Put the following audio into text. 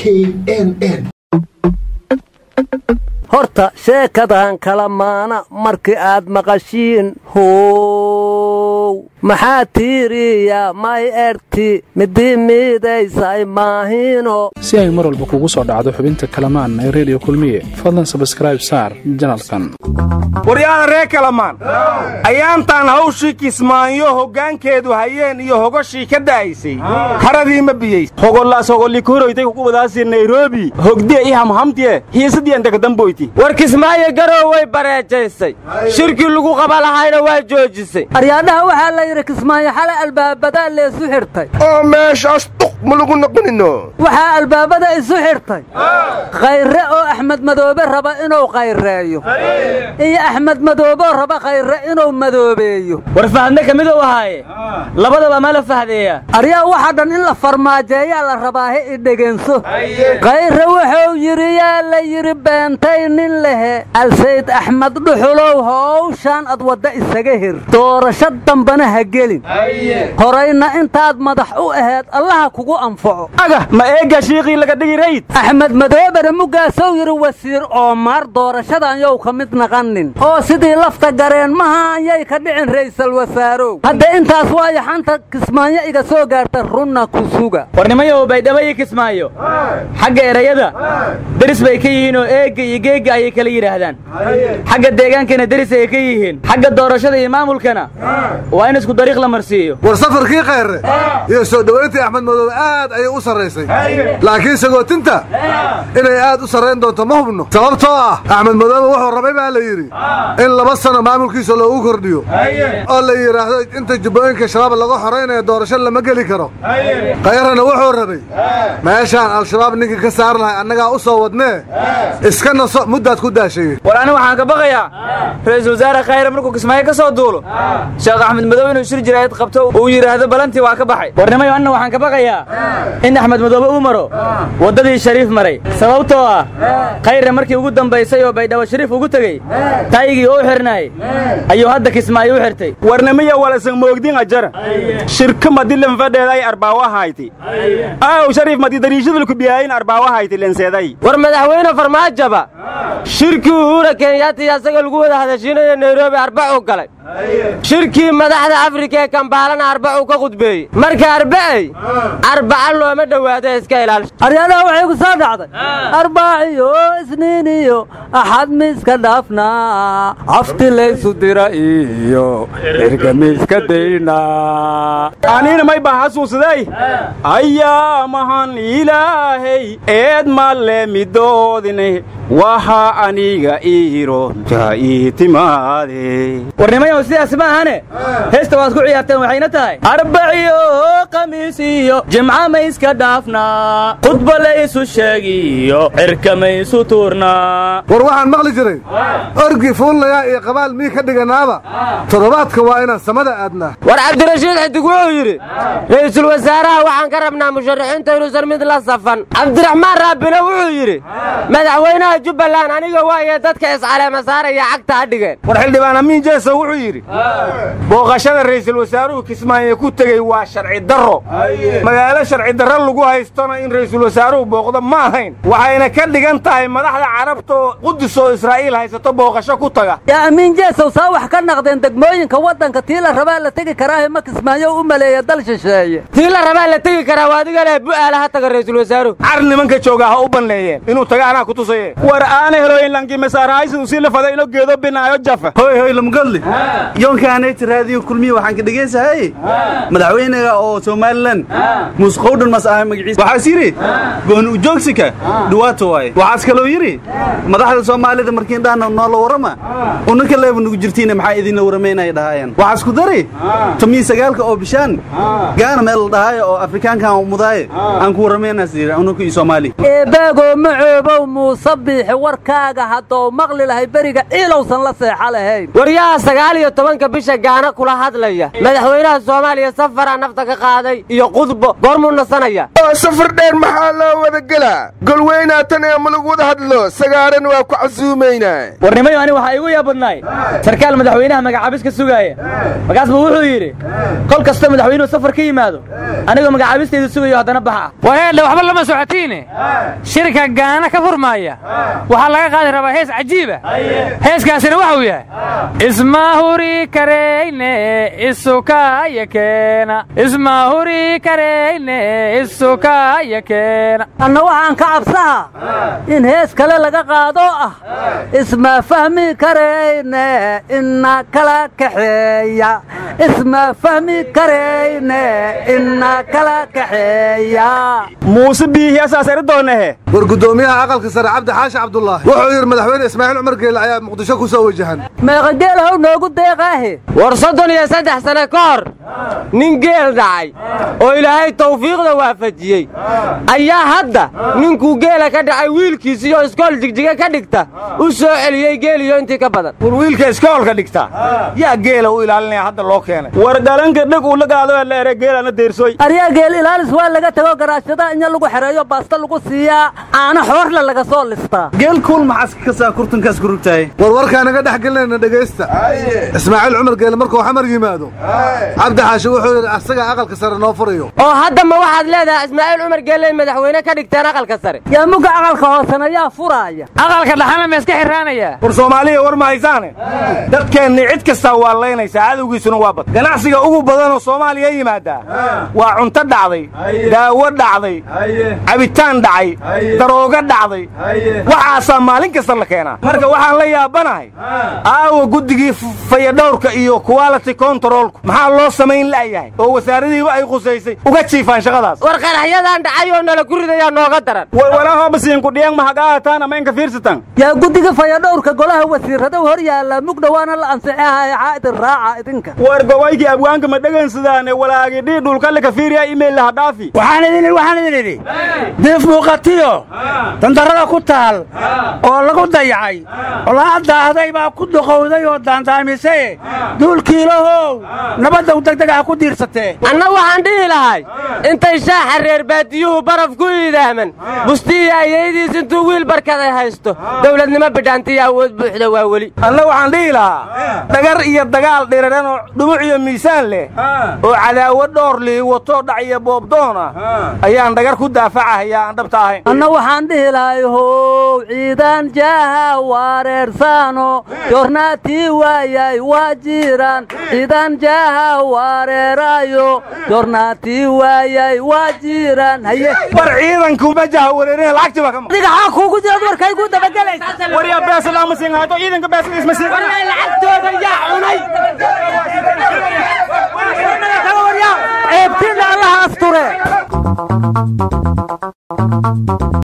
knn horta sheekadan kala maana markii aad maqashiin how maxaa tiiriya may erti midii miidaysay maahiino si ay mar walba kugu soo dhacdo xubinta kalamaan ee reediyo kulmiye fadlan sabskraib saar janalkan waryaada reer kalamaan ayaantaan hawshii kismaanyo hoggaankeedu hayeen iyo hogoshii ka da'aysay haradii ma biyays hogollaas hogollikoroytay kuwadaasi nairobi hogdiya i hamhamtiye hiisadiyan dagadamboyti war kismaayo garow way bareejaysay shirkii lagu qaba lahayna waa joojisay aryaadhaha waxaa la yidhi kismaayo xalay albaabadaa leesu xidhtay oo meeshaas duq ma lagu noqonino waxaa albaabada isu xidhtay khayre oo axmed madoobe raba inuu khayreeyo iyo axmed madooboo raba khayre inuu madoobeeyo war fahadne ka miduu ahaaye labadaba ma la fahdeeya aryaa waxaa dhan in la farmaajeeyaa la rabaahe i dhegeenso khayre wuxuu yidhi yaa la yidhi beentay nin lehe alsayd axmed dhuxulow howshaan ad wadda isaga hir doorasho dambana ha gelin horayna intaad madax u aheed allaha kugu anfaco aga ma eegga shiiqii laga dhigi rayd axmed madoobere muggaasou yidhi wasiir oomaar doorashadan yow ka mid naqanin oo sidii lafta gareen maha ayay ka dhicin ra'iisal wasaarow hadda intaas waayo xanta kismaayo iga soo gaarta runna ku suga warnimayow baydhabo iyo kismaayo xagga erayada deris bay ka yihiin oo eegga iyo geegga ayay kala yidhaahdaan xagga deegaankana deris ayay ka yihiin xagga doorashada iyo maamulkana waa in isku dariiq la marsiiyo war safarkii khayre iyo soo dhowayntii axmed madoobe aad ayay u sarraysay laakiin sagootinta inay aad u sarrayn doonto ma hubno sababtoo ah axmed madoobe wuxuu rabay baa la yidhi in laba sano maamulkiisa loogu kordhiyo oo la yidhaahdo inta jubbooyinka shabaab laga xoraynaya doorasho lama geli karo khayrana wuxuu rabay meeshaan al-shabaab ninkii ka saar lahay annagaa u soo wadnee iska naso muddaad ku daashaye war ani waxaan ka baqayaa ra'iisul wasaare khayre markuu kismaayo ka soo duulo sheekh axmed madoobe inuu shir jiraayad qabto uu yidhaahdo balantii waa ka baxay warnimayo anna waxaan ka baqayaa in axmed madoobe uu maro waddadii shariif maray sababtoo ah khayre markii ugu dambaysay oo baydhabo shariif ugu tegey taygii u xirnaay ayuu hadda kismaayo u xirtay warnimiya walasan moogdin ajara shirka madi lenfadheeday arbaawahayti aaw shariif madi dariishadulku biyaayin arbaawahayti lenseeday war madaxweyne farmaajaba shirkii uhura kenyaati asaga lagu wada hadashiinayo nairobi arbacuu galay shirkii madaxda afrika ee kambaalana arbacuu ka qudbeeyey marka arba'ay arbaca looma dhowaado iska ilaalisha aryaadaha waxay ku soo dhacday arbaaciyo isniin iyo axad miiska dhaafnaa cafti laysu dira iyo erga miiska daynaa aniina may baa xasuusday ayaamahan ilaahay eed malle midoodine waxa aniga iironta ii timaade warnimayow sidaas ma ahane heesta waad ku ciyaarteen waxayna tahay arbaciyo khamiis iyo jimca ma iska dhaafnaa khudba laysu sheegiyo cirka maysu tuurnaa war waxaan maqli jiray orgi fuullayaa iyo qabaal mii ka dhiganaaba toddobaadka waa inaan samada aadnaa war cabdirashiid xidig wuxuu yidhi ra'iisul wasaaraha waxaan ka rabnaa musharaxiinta inuusan mid la safan cabdiraxmaan raabine wuxuu yidhi madaxweynaha jubbaland aniga waaye dadka iscaleema saaraya cagta ha dhigeen war xildhibaan amiin jeeso wuxuu yidhi booqashada ra'iisul wasaaruhu kismaayo ku tegey waa sharci darro magaalo sharci darro lagu haystona in ra'iisul wasaaruhu booqdo ma ahayn waxayna ka dhigan tahay madaxda carabta oo qudus oo israa'iil haysato booqasho ku taga yaa amiin jeesow saa wax ka naqdeen degmooyinka waddanka tii la rabaa la tegi karaahe ma kismaayo u maleeya dal shisheeye tii la rabaa la tegi karaa waa adiga leh bu'aala ha taga ra'iisul wasaaruhu car nimanka joogaa ha u banneeyeen inuu taga anaa ku tusaye war aana heloyin lanki masaarahaysidu sii la faday ino geedo binaayo jafa hoy hoy lamgadli yoonkaanayti raadiyo kulmiye waxaan ka dhegaysahay madaxweynaga oo somalilan musqowdhan mas ahay magaciisa waxaas yidhi gooni ujoogsika dhawaato waaye waxaas kaloo yidhi madaxda soomaalida markiin dhahna noola warrama unaka leeba nugu jirtiina maxaa idinla warramaynaya dhahaayaan waxaas ku dari tomiyi sagaalka oo bishaan gaana meel la dhahaayo oo afrikaankan mudaaye aan ku warramaynaas yidhi unaka iyo soomaali eebaagoo macoobow muuse biixi warkaaga haddou maqli lahay beriga ciilowsan la seexa lahayn waryaha sagaal iyo tobanka bisha gaana kula hadlaya madaxweynaha soomaaliya safaraa nafta ka qaaday iyo qudbo goormuu nasanaya waa safar dheer maxaa loo wada gelaa golweynaa tan ee ma lagu wada hadlo sagaaran waa ku casuumaynaa warnimayo ani waxaa igu yaabadnaay sarkaal madaxweynaha magacaabis ka sugaaya markaas buu wuxuu yidhi kol kasta madaxweynuhu safar ka yimaado anigoo magacaabistayda sugayo haddana baxa waheedhe waxba lama socotiine shirka gaana ka furmaaya waxaa laga qaadi rabaa hees cajiiba heeskaasina waxuu yahay ismahuri kareyne isukaya keena ismahuri kareyne isukaya keena anna waxaan ka cabsaha in hees kale laga qaado ah isma fahmi karayne ina kala kaxeeya isma fahmi karayne ina kala kaxeeya muuse biihiyasaas eri doonahe war guddoomiyaha aqalka sare cabdi xaashi cabdulaahi wuxuu yidhi madaxweyne ismaaciil cumar geele ayaa muqdisho ku soo wajahan meeqa geelahow noogu deeqaahe war soddon iyo saddex sane ka hor nin geel dhacay oo ilaahay tawfiiqda waafajiyey ayaa hadda ninkuu geela ka dhacay wiilkiisiyo iskool jigjiga ka dhigta u soo celiyey geeliyo intii ka badan war wiilka iskoolka dhigta yaa geela u ilaalinaya hadda loo keenay war dhalanka dhig uu la gaado ee la ere geelana deersoy aryaa geel ilaalis waa laga tego garaashada inya lagu xereeyo baasta lagu siiyaa caano xoorle laga soo listaa geel kuul maxaas ka saa kurtunkaas ku rugtahay war warkaa naga dhex gelinayna dhegaysta ismaaciil cumar geele markuu xamar yimaado cabdi xaashi wuxuu yidhi asagaa aqalka sare noo furayo oo hadda ma waxaad leedahay ismaaciil cumar geelley madaxweyne ka dhigteen aqalka sare yaa mugga aqalka hoosena yaa furaaya aqalka dhaxana ma iska xirraanayaa war soomaaliya war ma haysaane dadkeenni cid kastaa waa laynaysaa cadowgiisuna waa bad ganacsiga ugu badanoo soomaaliya yimaadaa waa cunto dhacday daawo dhacday cabitaan dhacay daroogo dhacday waxaasaa maalin kasta la keenaa marka waxaan la yaabanahay aawa guddigii fayadhowrka iyo quality controlku maxaa loo samayn la'yahay oo wasaaradiiba ay qusaysay uga jiifaan shaqadaas war qaraxyadan dhacay oo nala ku ridayaa nooga daran walwalaahobasiinkudhiyang mahagaataan ama inka fiirsatan yaa guddiga fayadhowrka golaha wasiiradow hor yaalla mugdhowaana la ansixihaya caa'idin raaca idinka war gobaykii abwaanka ma dhegaynsadaane walaagidhii dhulkalle ka fiiriya imayl laha dhaafi waxaan idin idhi waxaan idin idhi diif muuqatiyo dandarrada ku taal oo lagu dayacay olaadaahday baa ku duqowday oo daandaamisee duulkiilahow nabaddow degdeg ah ku diirsatee anna waxaan dhihi lahay intay shaaxa reer baadiyuhu baraf ku iidaaman bustiya ayaydiis intuu wiil barkaday haysto dowladnimo bidhaantiya awood buuxda waa weli anna waxaan dhihi lahaa dhagar iyo dagaal dhiraran oo dhumuc iyo miisaan leh oo cadaawad dhoor lihi wato dhac iyo boobdoon ah ayaan dhagar ku daafacahayaa aan dhabta ahayn anna waxaan dhihi lahay how ciidan jaaha wareersaano jornaatii waayay waa jiraan ciidan jaaha wareeraayo jornaatii waayay waa jiraan haye war ciidankuma jaha wareerina lacagtii baa ka maqan adiga xaa kuugu jirad warkay ku dabagelaysa waryaa beesada ama siin hayto ciidanka beesadiis ma siin lacagtooda yaa cunay ceebtiinna allaha asture